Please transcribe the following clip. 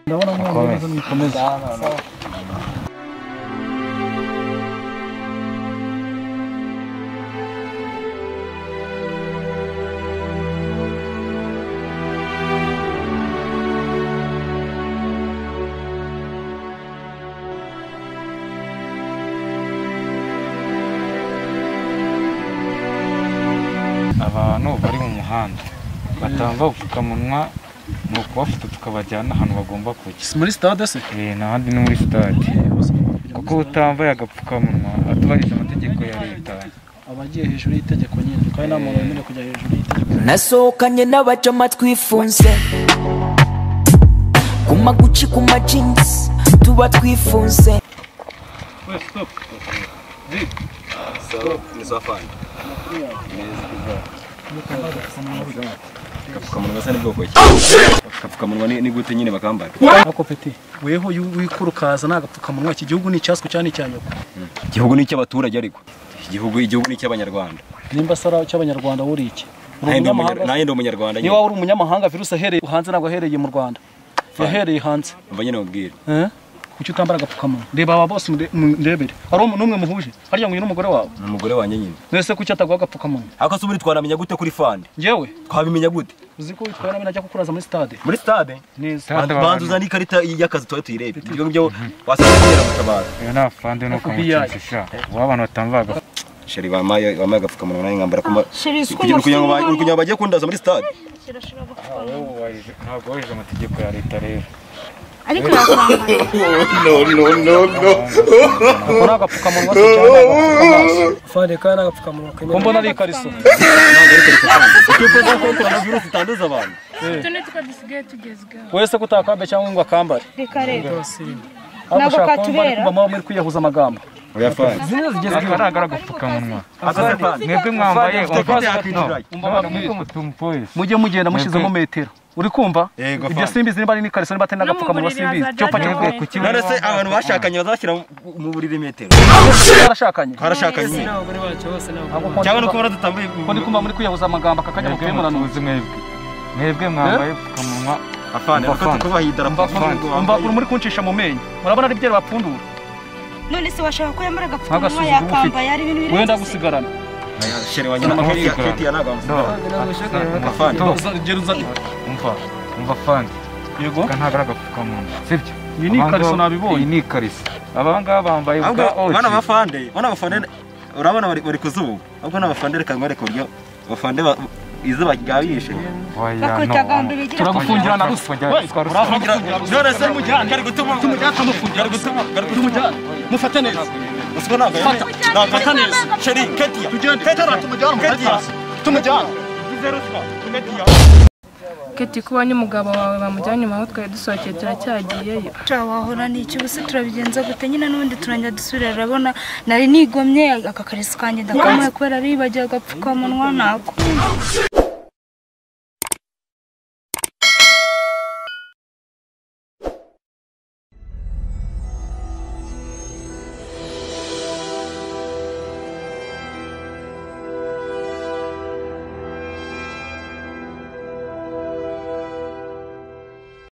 No, no, no, Come. no, eso ni comes. abantu bari mu muhanda batanga ubupfukamunwa ni ukubafata tukabajyana ahantu bagomba kujya Muri stade se? Eh, n'ahandi ni muri sitade kuko utambaye agapfukamunwa atubahirije amategeko ya leta Abagiye hejuru y'itegeko nyine, kandi nta muntu wemerewe kujya hejuru y'itegeko. nasohokanye n'abaca twifunze ku maguci ku majinisi tuba twifunze agapfukamunwa gasa n'ubwoko ki agapfukamunwa ni ni gute nyine bakambara Ako peti, weho yu- wikurukaza nta gapfukamunwa, iki gihugu ni icyaswe cyane cya nyoko. igihugu ni icy'abaturage ariko igihugu igihugu ni icy'abanyarwanda Nimba sara cy'abanyarwanda wuri iki? Uri Nanjye ndi umunyamahanga umunyar- se? nanjye ndi umunyarwanda nyine Niba wari umunyamahanga virusi ahereye hanze ntabwo ahereye mu Rwanda. Yahereye hanze. umva nyine mubwire Eh? Kuki utambara agapfukamunwa? Reba aba bose mure- mu- ndebere. Hari umuntu umwe muhuje? Harya nguyu n'umugore wawe? ni umugore wanjye nyine Mwese kuki ataguha agapfukamunwa? ariko se ubundi twanamenya gute kuri fande Njyewe, twabimenya gute uzi ko witwara nabi najya kukuraza muri stade. muri stade Neza. Stade abantu. banza uzana ikarita y'akazi tuba tuyirebe ibyo ngibyo wasanga kugera gutabara iyo ni afande ni ukamukinisha ishaka uwo abantu batambaye agapfukamunwa sheri bamaye bamaye agapfukamunwa nanjye nkambara kuma Sheri, si ko kugira kugira ngo ba- umusirimu kugira ngo bagiye kundaza muri stade ntabwo wubahirije amategeko ya leta rero ariko yakwambara Ubu ni agapfukamunwa se cyangwa agapfukamaso? Fande kandi n'agapfukamunwa kanyine. Ko mbona ari ikariso. kuko coronavirus itanduza abantu utu ni two dusigaye tugezweho Wese kutakambe cyangwa ngo akambare. reka rero Ariko Ntabwo ushaka kumva katubera. ariko mama muri kwiyahuza amagambo. oya fande agaragara agapfukamunwa akasa fande mwebwe mwambaye Fande yakwinjira. umva mwiza umupolisi Mujye mugenda mushizeho metero. Uri kumva? Yego, Ibyo fine. simbizi niba ari n'ikariso niba atari n'agapfukamunwa buriri simbizi. hazajya Cyo pake hajyaho mvuye ku metero. kibuga. none se abantu bashakanye bazashyira mu buriri metero Barashakanye. barashakanye n'abagore bacu bose ni abagore. Ntabwo ko- cyangwa no kuba baradutambaye ko ndi kumva muri kwiyahuza amagambo aka kanya mwebwe mukemuranura. mutuzi mwebwe mwebwe mwambaye ubupfukamunwa afande Umva ariko afande. tukubaha idarapo Mba uri muri kuncisha mu menyo. Murabona ari byera bapfundura. none se washaka ko yambara agapfukamunwa Nk'agasuzuguro yakambaye ari ibintu biri Wenda gusigarana. shere wanjye na Umva. keti ya keti ya nagamba Fande ntabwo ushaka yabaka. afande Umva. Uza- ugera uza- umva umva fandi Yego. ntabwo ari agapfukamunwa sibyo Iyi ni ikariso Abangaba- nabibonye. iyi ni ikariso abangaba bambaye ahubwo bwa oji bana bafande bana bafande urabona bari bari kuzuba ahubwo n'abafande reka ngwereke uburyo abafande ba- izuba ryabishe Oya, bakubita no, gahunda no. bigira Turagufungira na ruswa. Tujya- We, twaruswa. uravugira- none se kari gutuma kari gutuma kari gutuma Tumujyane. Mufate neza. usiko ntabwo yari ntabwo neza. sheri keti ya Tujyane. keti ya Tumujyane. keti ya Tumujyane. ugize ruswa keti ya keti kubonye umugabo wawe bamujyanye iwawe twari dusohokeye turacyagiyeyo Sha, wahora ni iki ubuse turabigenza gute nyine n'ubundi turangya dusubira urabona nari nigomye aka kariso kanjye ndakamuye kubera aribagiwe agapfukamunwa nako